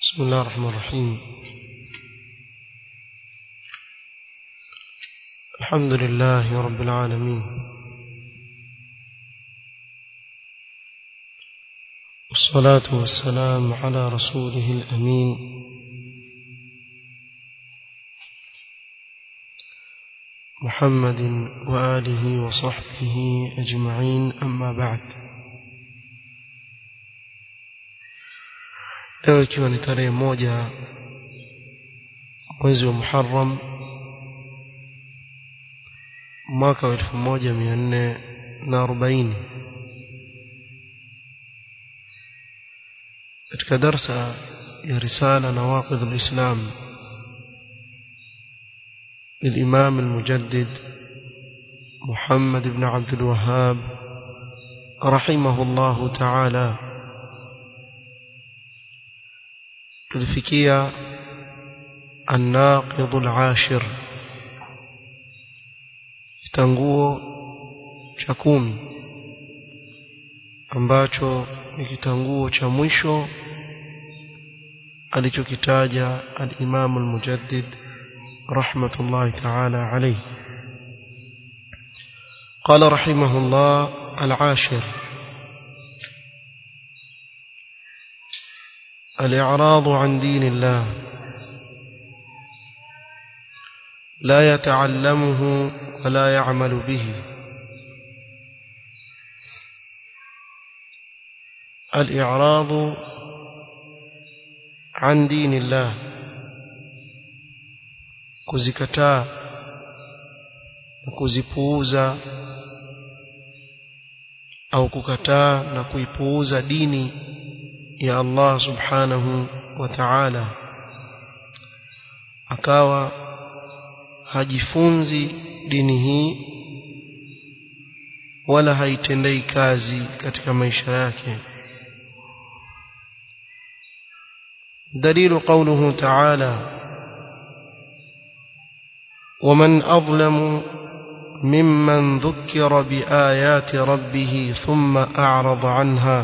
بسم الله الرحمن الرحيم الحمد لله رب العالمين والصلاة والسلام على رسوله الأمين محمد وآله وصحبه أجمعين أما بعد leo ikiwa ni tarehe moja mwezi wa Muharram mwaka wa elfu moja mia nne na arobaini katika darsa ya risala nawaqidh alislam للإمام المجدد محمد بن عبد الوهاب رحمه الله تعالى tulifikia الناقض العاشر kitanguo cha kumi ambacho ni kitanguo cha mwisho alichokitaja al-Imam al-Mujaddid rahmatullahi ta'ala alayhi قال رحمه الله العاشر الإعراض عن دين الله لا يتعلمه ولا يعمل به الإعراض عن دين الله kuzikataa na kuzipuuza au kukataa na kuipuuza dini ya Allah subhanahu wa ta'ala akawa hajifunzi dini hii wala haitendei kazi katika maisha yake دليل قوله تعالى ومن أظلم ممن ذكر بآيات ربه ثم أعرض عنها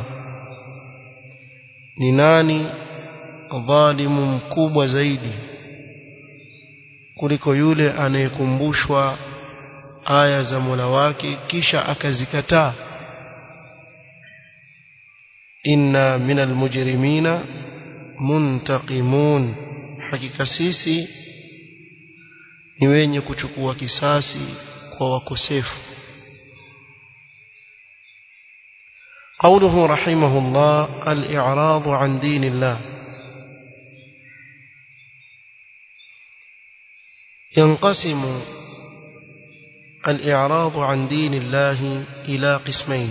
ni nani dhalimu mkubwa zaidi kuliko yule anayekumbushwa aya za Mola wake kisha akazikataa inna minal mujrimina muntaqimun hakika sisi ni wenye kuchukua kisasi kwa wakosefu قوله رحمه الله الإعراض عن دين الله ينقسم الإعراض عن دين الله إلى قسمين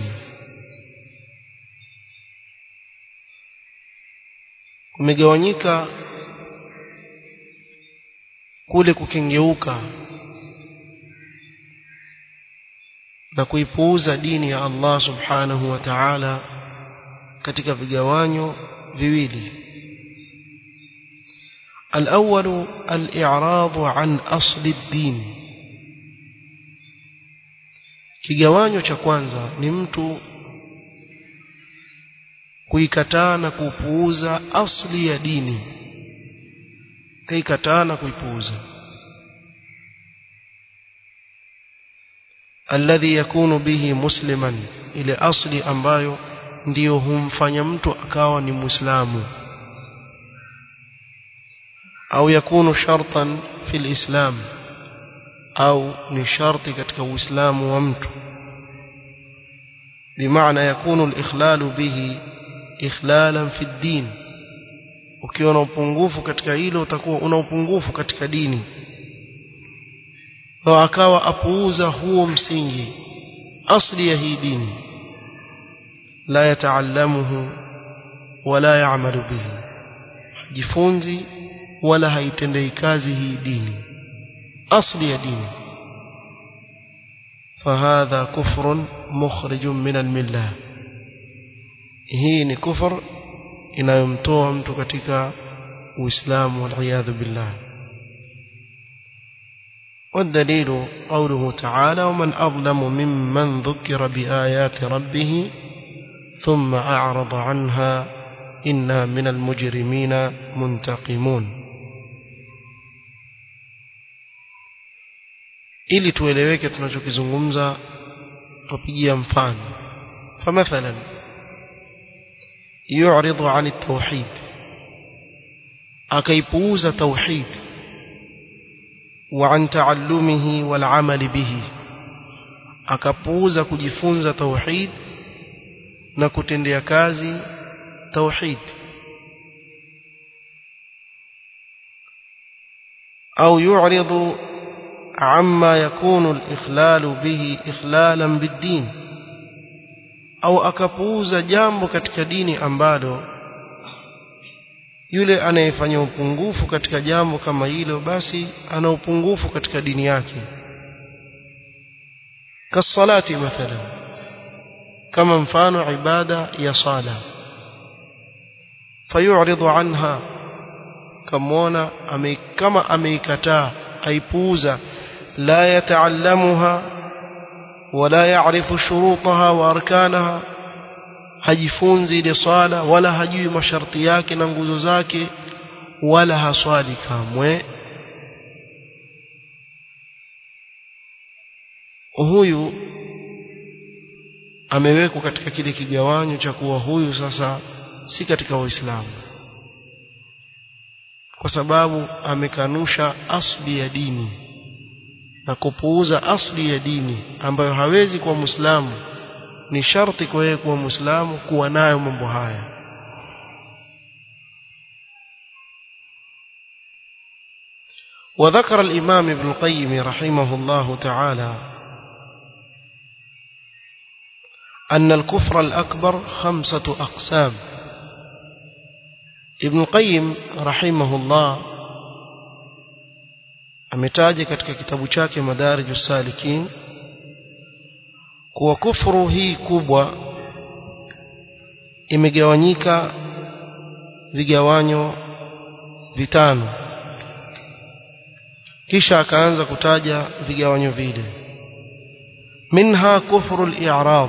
kumegawanyika kule kukengeuka na kuipuuza dini ya Allah subhanahu wa ta'ala katika vigawanyo viwili الأول الإعراض عن أصل الدين kigawanyo cha kwanza ni mtu kuikataa na kupuuza asli ya dini kaikataa na kuipuuza alladhi yakunu bihi musliman ile asli ambayo ndiyo humfanya mtu akawa ni muislamu au yakunu shartan fil islam au ni sharti katika uislamu wa mtu bimaana yakunu al-ikhlalu bihi ikhlalan fi din ukiwa na upungufu katika hilo utakuwa una upungufu katika dini kwa akawa apuuza huo msingi asli ya hii dini la yataallamuhu wala yaamalu bihi jifunzi wala haitendei kazi hii dini asli ya dini فهذا كفر مخرج من المله hii ni kufur inayomtoa mtu katika uislamu waliyadhu billah والدليل قوله تعالى ومن أظلم ممن ذكر بآيات ربه ثم أعرض عنها inna min almujrimina muntaqimun ili tueleweke tunachokizungumza tupigia mfano famathalan yu'ridu 'an at-tauhid akaipuuza tauhid wa 'an ta'allumihi wal 'amali bihi akapuuza kujifunza tauhid na kutendea kazi tauhid au yu'ridu عما يكون الإخلال به إخلالا بالدين au akapuuza jambo katika dini ambalo yule anayefanya upungufu katika jambo kama hilo basi ana upungufu katika dini yake kasalati mathalan kama mfano ibada ya sala fayu'ridu anha kamwona ame, kama ameikataa aipuuza لا يتعلمها ولا يعرف شروطها واركانها hajifunzi ile swala wala hajui masharti yake na nguzo zake wala haswali kamwe huyu amewekwa katika kile kigawanyo cha kuwa huyu sasa si katika waislamu kwa sababu amekanusha asli ya dini na kupuuza asli ya dini ambayo hawezi kuwa muislamu ni sharti kwa yeye kuwa muislamu kuwa nayo mambo haya وذكر الإمام ابن القيم رحمه الله تعالى أن الكفر الأكبر خمسة أقسام ابن القيم رحمه الله ametaja katika kitabu chake madarij salikin kuwa kufuru hii kubwa imegawanyika vigawanyo vitano kisha akaanza kutaja vigawanyo vile minha kufru al-i'rab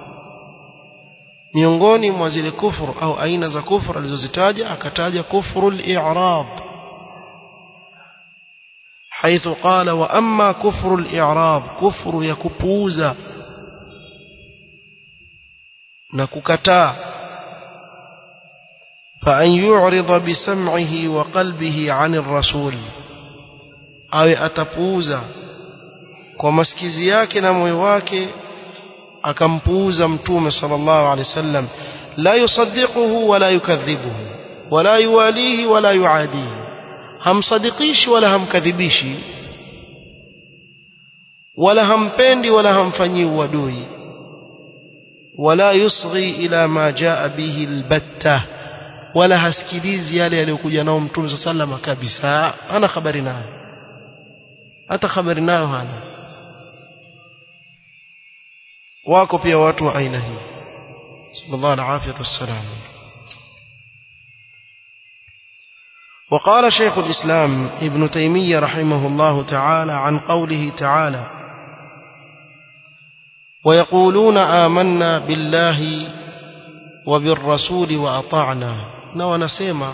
miongoni mwa zile kufuru au aina za kufuru alizozitaja akataja kufru al-i'rab حيث قال وأما كفر الإعراب كفر يكبوزا نككتا فأن يعرض بسمعه وقلبه عن الرسول أو أتبوزا ومسكزي yake na moyo wake akampuuza mtume sallallahu alaihi wasallam la yusaddiquhu wala yukadhibuhu wala yuwalihi wala yuadihi hamsadikishi wala hamkadhibishi wala hampendi wala hamfanyii uadui wala yusghi ila ma jaa bihi albatta wala hasikilizi yale yaliyokuja nao mtume sallama kabisa hana habari nayo hata habari nayo hana wako pia watu wa aina hii sallallahu alaihi wasallam وقال شيخ الإسلام ابن تيمية رحمه الله تعالى عن قوله تعالى ويقولون آمنا بالله وبالرسول وأطعنا ونسيما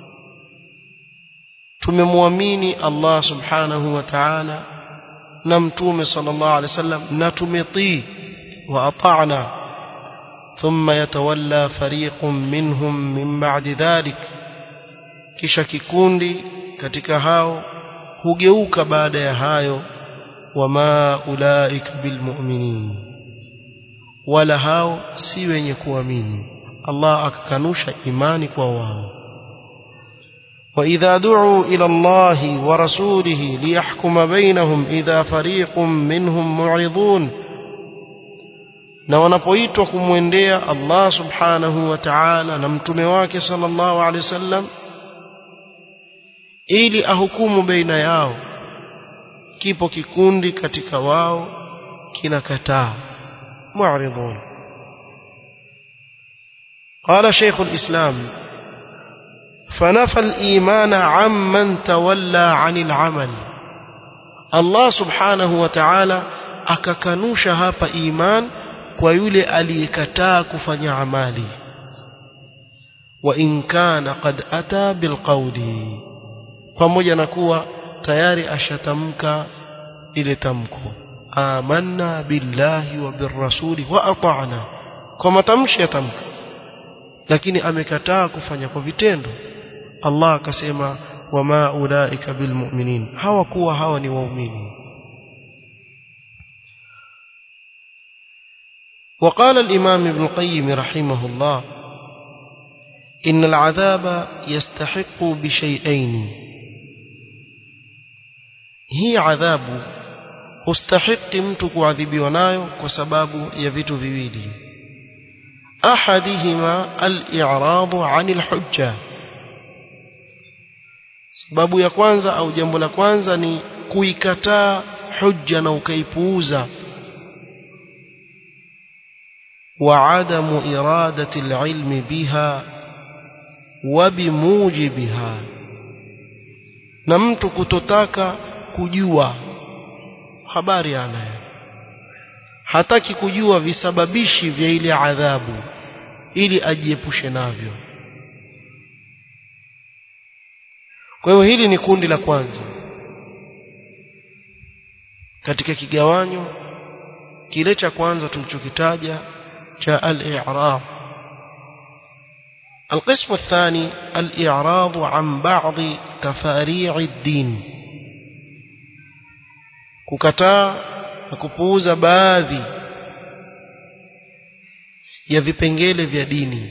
tumemwamini Allah subhanahu wa ta'ala na mtume sallallahu alaihi wasallam na tumetii wa ata'na thumma yatawalla fariqun minhum min ba'di dhalik kisha kikundi katika hao hugeuka baada ya hayo wama ulaika bilmu'minin wala hao si wenye kuamini Allah akakanusha imani kwa wao وإذا دعوا إلى الله ورسوله ليحكم بينهم إذا فريق منهم معرضون na wanapoitwa kumwendea Allah subhanahu wa ta'ala na mtume wake sallallahu alaihi wasallam ili ahukumu baina yao kipo kikundi katika wao kinakataa mu'ridun قال شيخ الإسلام فنفى الإيمان عمن تولى عن العمل الله سبحانه وتعالى akakanusha hapa iman kwa yule aliyekataa kufanya amali wa in kana qad ata bilqawli pamoja na kuwa tayari ashatamka ile tamko amanna billahi wa birrasuli wa ata'na kwa matamshi ya tamko lakini amekataa kufanya kwa vitendo Allah akasema wama ulaika bilmu'minin hawakuwa hawa ni waumini وقال الإمام ابن القيم رحمه الله إن العذاب يستحق بشيئين هي عذاب هستحق mtu kuadhibiwa nayo kwa sababu ya vitu viwili أحدهما الإعراض عن الحجة sababu ya kwanza au jambo la kwanza ni kuikataa hujja na ukaipuuza وعدم إرادة العلم بها وبموجبها na mtu kutotaka kujua habari anayo hataki kujua visababishi vya ile adhabu ili ajiepushe navyo kwa hiyo hili ni kundi la kwanza katika kigawanyo kile cha kwanza tulichokitaja cha al-i'rab القسم الثاني الإعراض عن بعض تفاريع الدين kukataa na kupuuza baadhi ya vipengele vya dini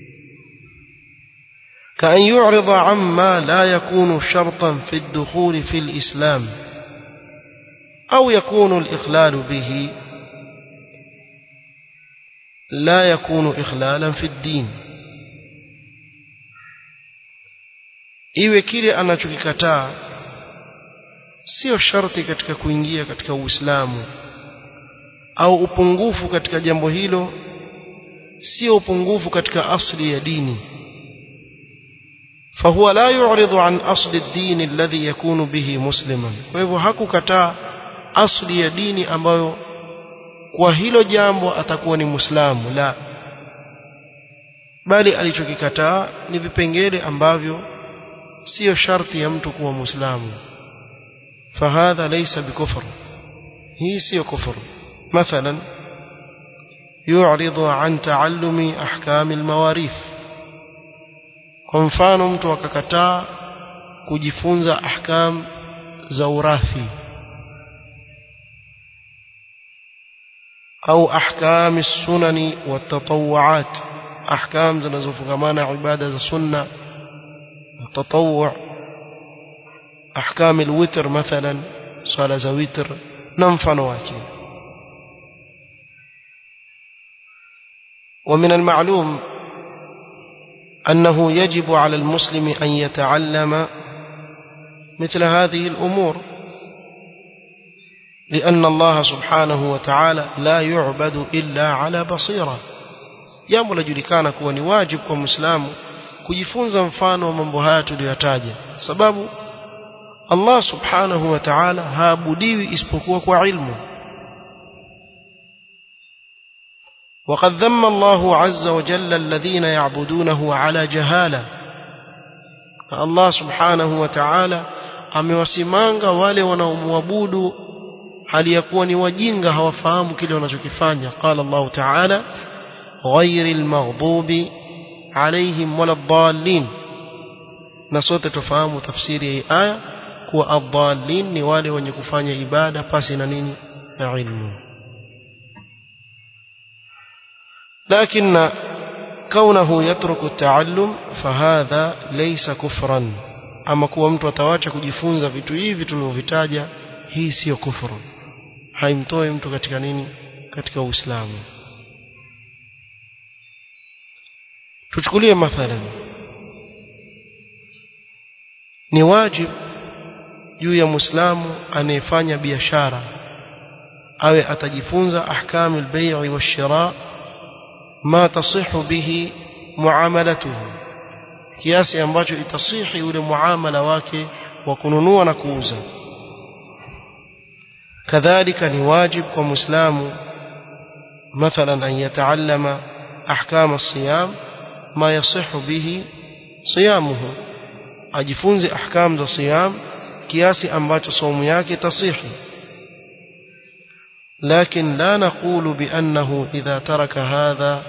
كأن يعرض عما لا يكون شرطا في الدخول في الإسلام أو يكون الإخلال به لا يكون إخلالا في الدين iwe kile anachokikataa sio sharti katika kuingia katika Uislamu au upungufu katika jambo hilo sio upungufu katika asli ya dini فهو لا يعرض عن أصل الدين الذي يكون به مسلما فهو hakukataa asli ya dini ambayo kwa hilo jambo atakuwa ni muislamu la bali alichokikataa ni vipengele ambavyo sio sharti ya mtu kuwa muislamu fahadha laysa bikufr hii sio kufur mathalan يعرض عن تعلم أحكام المواريث kwa mfano mtu akakataa kujifunza ahkam za urathi au ahkam sunani wa tatawuat ahkam zinazofungamana ibada za sunna tatawwu ahkam alwitr mathalan swala za witr na mfano wake ومن المعلوم أنه يجب على المسلم أن يتعلم مثل هذه الأمور لأن الله سبحانه وتعالى لا يعبد إلا على بصيرة jambo lajulikana kuwa ni wajibu kwa muislamu kujifunza mfano wa mambo haya tuliyotaja sababu Allah subhanahu wa ta'ala haabudiwi isipokuwa kwa ilmu وقد ذم الله عز وجل الذين يعبدونه على جهالة الله سبحانه وتعالى amewasimanga wale wanaomwabudu hali ya kuwa ni wajinga hawafahamu kile wanachokifanya qala Allah ta'ala ghayril maghdubi alayhim waladdallin na sote tufahamu tafsiri ya aya kuwa adallin ni wale wenye kufanya ibada pasi na nini na ilmu لكن كونه يترك التعلم فهذا ليس كفرا ama kuwa mtu atawacha kujifunza vitu hivi tulivyovitaja hii sio kufuru haimtoi mtu katika nini katika uislamu tuchukulie mathalan ni wajib juu ya muislamu anayefanya biashara awe atajifunza ahkamul bai'i wash-shira' ما تصح به معاملته kiasi ambacho itasihi ule muamala wake wa kununua na kuuza kadhalika ni wajib kwa muislamu mathalan an yataallama ahkam as-siyam ma yasihu bihi siyamuhu ajifunze ahkam za siyam kiasi ambacho saumu yake tasihi لكن لا نقول بأنه إذا ترك هذا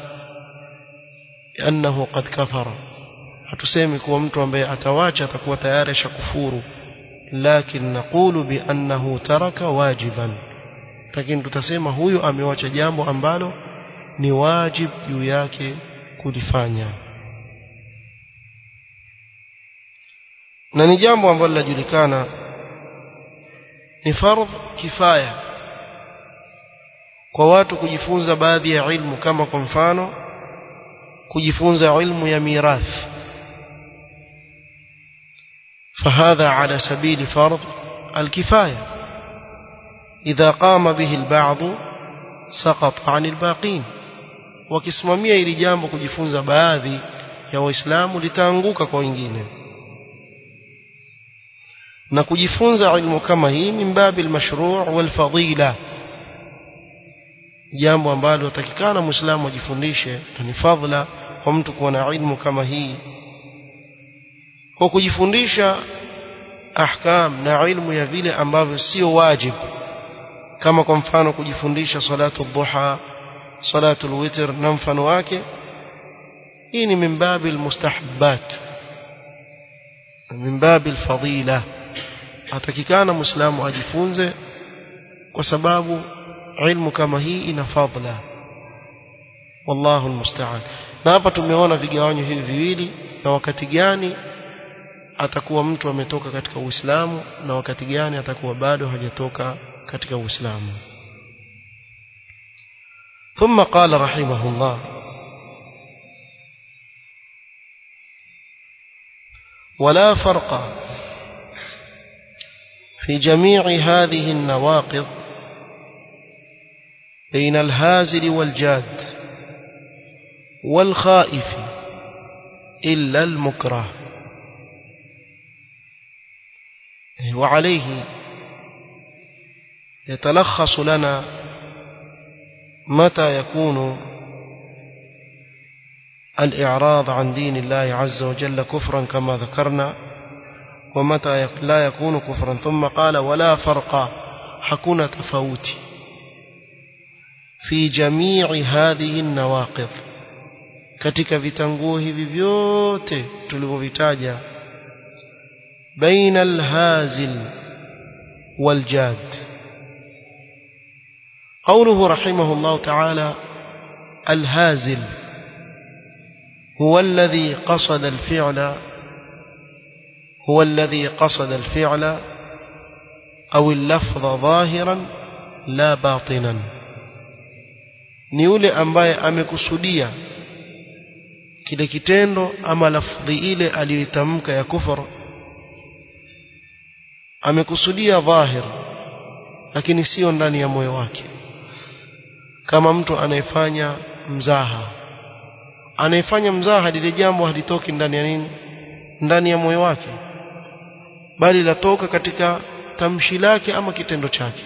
أنه قد كفر hatusemi kuwa mtu ambaye atawacha atakuwa tayari shakufuru lakin naqulu bi annahu taraka wajiban lakini tutasema huyu amewacha jambo ambalo ni wajib juu yake kulifanya na ni jambo ambalo linajulikana ni fardh kifaya kwa watu kujifunza baadhi ya ilmu kama kwa mfano kujifunza ilmu ya mirathi فهذا على سبيل فرض الكفاية إذا قام به البعض سقط عن الباقين wakisimamia ili jambo kujifunza baadhi ya waislamu litaanguka kwa wengine na kujifunza ilmu kama hii min babi almashru' walfadila jambo ambalo takikana muislamu ajifundishe ni fadhila kwa mtu kuwa na ilmu kama hii kwa kujifundisha ahkam na ilmu ya vile ambavyo sio wajibu kama kwa mfano kujifundisha salatu dhuha salatu alwitr na mfano wake hii ni min babi almustahabbat min babi alfadila atakikana muislamu ajifunze kwa sababu ilmu kama hii ina fadla wallahu almusta'an na hapa tumeona vigawanyo hivi viwili na wakati gani atakuwa mtu ametoka katika Uislamu na wakati gani atakuwa bado hajatoka katika Uislamu ثم قال رحمه الله ولا فرق في جميع هذه النواقض بين الهازل والجاد والخائف إلا المكره وعليه يتلخص لنا متى يكون الإعراض عن دين الله عز وجل كفرا كما ذكرنا ومتى لا يكون كفرا ثم قال ولا فرق حكون تفوت في جميع هذه النواقض katika vitanguo hivi vyote tulivyovitaja baina alhazil waljad قوله رحمه الله تعالى الهازل هو الذي قصد الفعل هو الذي قصد الفعل أو اللفظ ظاهرا لا باطنا ni yule ambaye amekusudia kile kitendo ama lafdhi ile aliyoitamka ya kufur amekusudia dhahir lakini sio ndani ya moyo wake kama mtu anayefanya mzaha anayefanya mzaha lile jambo halitoki ndani ya nini ndani ya moyo wake bali latoka katika tamshi lake ama kitendo chake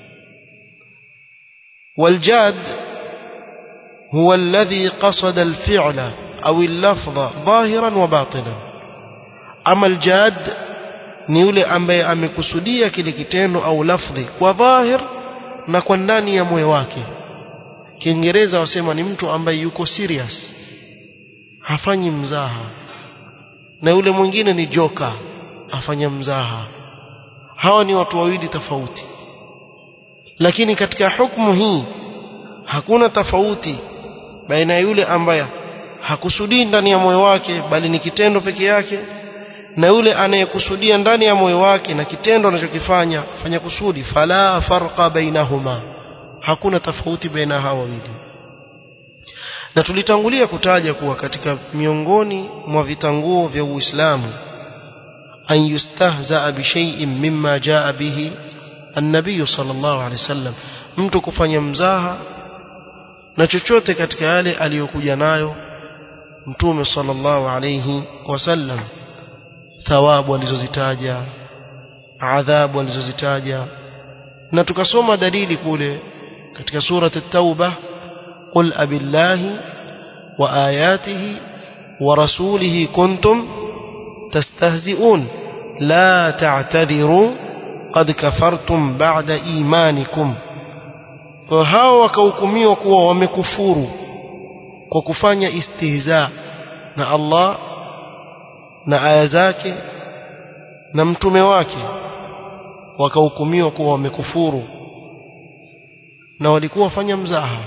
waljad huwa alladhi qasada alfi'la au al-lafdha dhahiran wa batinan ama aljad ni yule ambaye amekusudia kile kitendo au lafdhi kwa dhahir na kwa ndani ya moyo wake Kiingereza wasema ni mtu ambaye yuko serious hafanyi mzaha na yule mwingine ni joka afanya mzaha hawa ni watu wawili tofauti lakini katika hukumu hii hakuna tofauti baina ya yule ambaye hakusudii ndani ya moyo wake bali ni kitendo peke yake na yule anayekusudia ndani ya moyo wake na kitendo anachokifanya fanya kusudi fala farqa bainahuma hakuna tofauti baina hawa wawili na tulitangulia kutaja kuwa katika miongoni mwa vitanguo vya Uislamu an yustahza bi shay'in mimma jaa bihi an-nabiy sallallahu alaihi wasallam mtu kufanya mzaha na chochote katika yale aliyokuja nayo mtume sallallahu alayhi wasallam thawabu alizozitaja adhabu alizozitaja na tukasoma dalili kule katika surat at-tauba qul abillahi wa ayatihi ورسوله كنتم تستهزئون لا تعتذروا قد كفرتم بعد إيمانكم وهاو wakahukumiwa kuwa wamekufuru kwa kufanya istihza na Allah na aya zake na mtume wake wakahukumiwa kuwa wamekufuru na walikuwa wafanya mzaha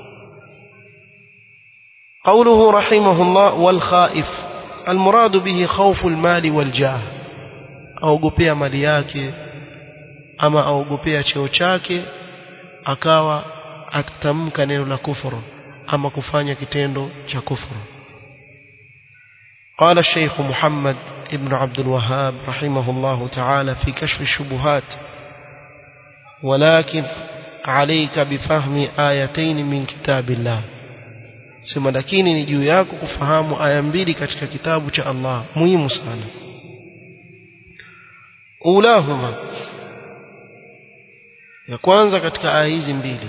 قوله رحمه الله والخائف المراد به خوف المال والجاه aogopea mali yake ama aogopea cheo chake akawa atatamka neno la kufuru ama kufanya kitendo cha kufuru قال الشيخ محمد ابن عبد الوهاب رحمه الله تعالى في كشف الشبهات ولكن عليك بفهم آيتين من كتاب الله sema lakini ni juu yako kufahamu aya mbili katika kitabu cha Allah muhimu sana ulahuma ya kwanza katika aya hizi mbili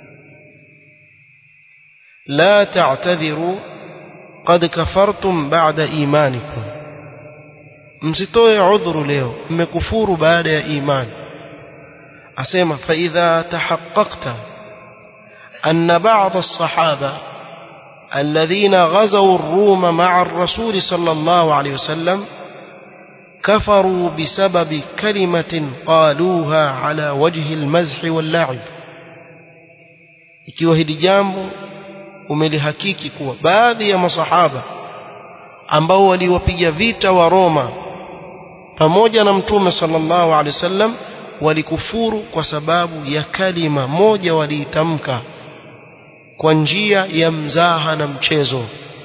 la ta'tadhiru qad kafartum ba'da imanikum msitoe udhuru leo mmekufuru baada ya imani asema fa idha tahaqqaqta anna ba'd as-sahaba الذين غزوا الروم مع الرسول صلى الله عليه وسلم كفروا بسبب كلمة قالوها على وجه المزح واللعب ikiwa hili jambo umelihakiki kuwa baadhi ya masahaba ambao waliwapiga vita wa Roma pamoja na mtume sallallahu alaihi wasallam walikufuru kwa sababu ya kalima moja waliitamka kwa njia ya mzaha na mchezo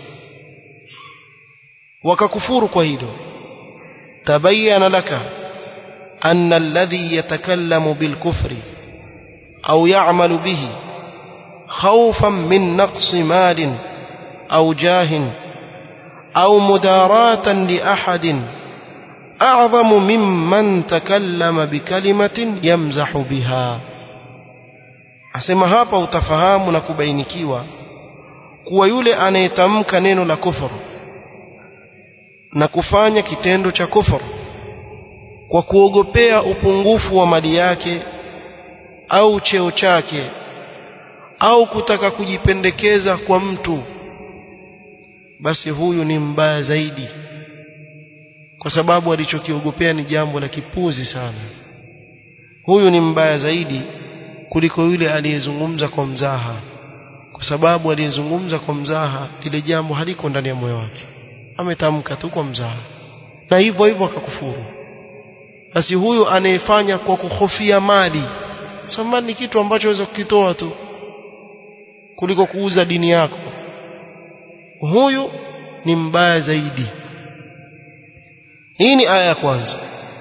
wakakufuru kwa hilo tabayyana laka anna alladhi yatakallamu bilkufri au ya'malu bihi khawfan min naqsi malin au jahin au mudaratan li ahadin a'zamu mimman takallama bikalimatin yamzahu biha asema hapa utafahamu na kubainikiwa kuwa yule anayetamka neno la kufuru na kufanya kitendo cha kufuru kwa kuogopea upungufu wa mali yake au cheo chake au kutaka kujipendekeza kwa mtu basi huyu ni mbaya zaidi kwa sababu alichokiogopea ni jambo la kipuzi sana huyu ni mbaya zaidi kuliko yule aliyezungumza kwa mzaha kwa sababu aliyezungumza kwa mzaha lile jambo haliko ndani ya moyo wake ametamka tu kwa mzaha na hivyo hivyo akakufuru basi huyu anayefanya kwa kuhofia mali samani ni kitu ambacho waweza kukitoa tu kuliko kuuza dini yako huyu ni mbaya zaidi hii ni aya ya kwanza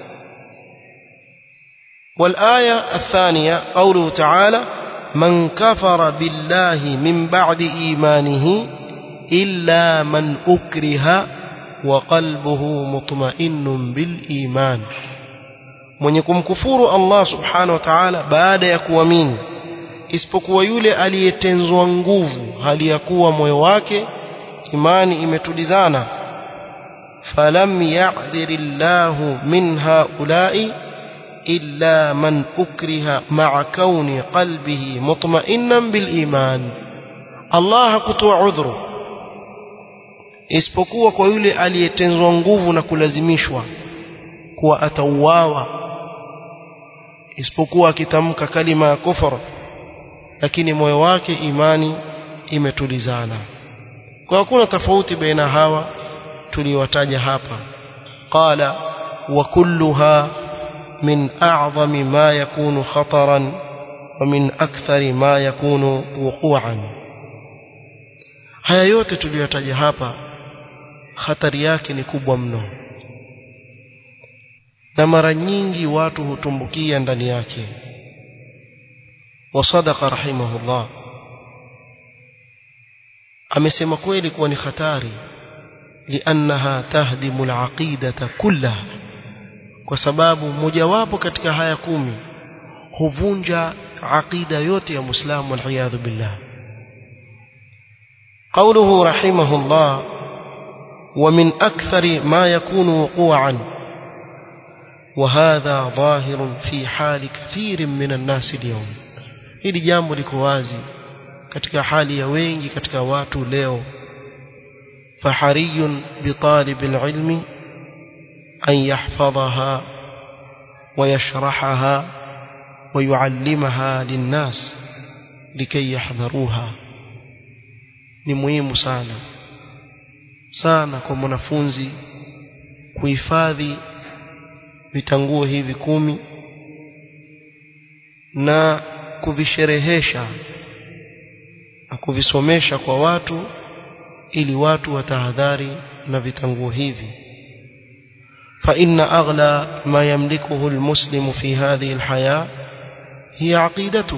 والآية الثانية قوله تعالى من كفر بالله من بعد إيمانه إلا من أكره وقلبه مطمئن بالإيمان mwenye kumkufuru Allah subhanahu wa ta'ala baada ya kuamini isipokuwa yule aliyetenzwa nguvu hali ya kuwa moyo wake imani imetulizana falam ya'dhirillahu min haula'i إلا من أكره مع كون قلبه مطمئنا بالإيمان الله kutoa udhuru isipokuwa kwa yule aliyetenzwa nguvu na kulazimishwa kuwa atauawa isipokuwa akitamka kalima ya kufur lakini moyo wake imani imetulizana kwa hakuna tofauti baina hawa tuliwataja hapa qala wa kulluha من أعظم ما يكون خطرا ومن أكثر ما يكون وقوعا haya yote tuliyotaja hapa hatari yake ni kubwa mno na mara nyingi watu hutumbukia ndani yake wasadaqa rahimahullah amesema kweli kuwa ni hatari liannaha tahdimu alaqidata kullaha kwa sababu mojawapo katika haya kumi huvunja aqida yote ya muislamu waliyadhu billah قوله رحمه الله ومن أكثر ما يكون وقوعا وهذا ظاهر في حال كثير من الناس اليوم hili jambo liko wazi katika hali ya wengi katika watu leo fahariyun bitalib alilmi an yahfadhaha ويشرحها ويعلمها للناس لكي يحذروها ni muhimu sana sana kwa mwanafunzi kuhifadhi vitanguo hivi kumi na kuvisherehesha na kuvisomesha kwa watu ili watu watahadhari na vitanguo hivi فإن أغلى ما يملكه المسلم في هذه الحياة هي عقيدته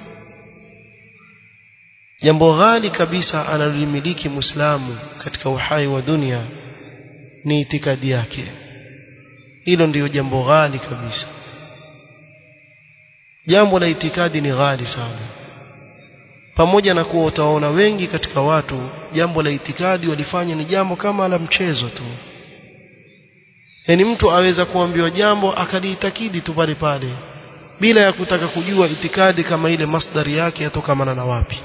jambo ghali kabisa analolimiliki muislamu katika uhai wa dunia ni itikadi yake hilo ndiyo jambo ghali kabisa jambo la itikadi ni ghali sana pamoja na kuwa utaona wengi katika watu jambo la itikadi walifanya ni jambo kama la mchezo tu yaani mtu aweza kuambiwa jambo akaliitakidi tu pale pale bila ya kutaka kujua itikadi kama ile masdari yake yatokamana na wapi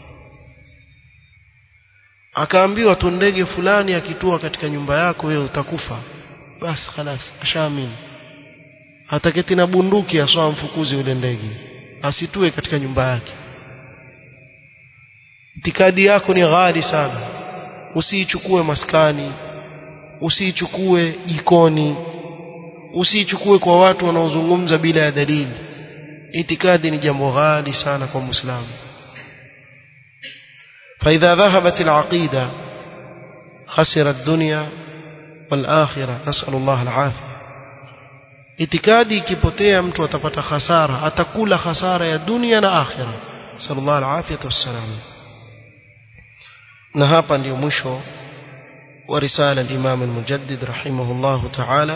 akaambiwa tu ndege fulani akitua katika nyumba yako wewe utakufa basi khalas ashaamini hataketi na bunduki aswa mfukuzi yule ndege asitue katika nyumba yake itikadi yako ni ghali sana usiichukue maskani usiichukue jikoni usiichukue kwa watu wanaozungumza bila ya dalili itikadi ni jambo ghali sana kwa muislamu فإذا ذهبت العقيدة خسر الدنيا والآخرة نسأل الله العافية itikadi ikipotea mtu atapata hasara atakula hasara ya dunia na akhira sallallahu alafiyatu wassalam na hapa ndio mwisho wa risala al-Imam al-Mujaddid rahimahullah ta'ala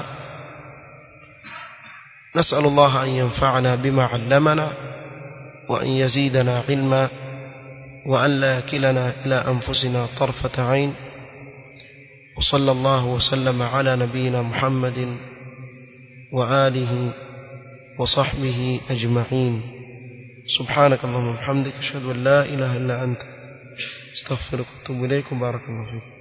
نسأل الله أن ينفعنا بما علمنا وأن يزيدنا علما وأن لا يكلنا إلى أنفسنا طرفة عين وصلى الله وسلم على نبينا محمد وآله وصحبه أجمعين سبحانك اللهم وبحمدك أشهد أن لا إله إلا أنت استغفرك وأتوب إليكم بارك الله فيكم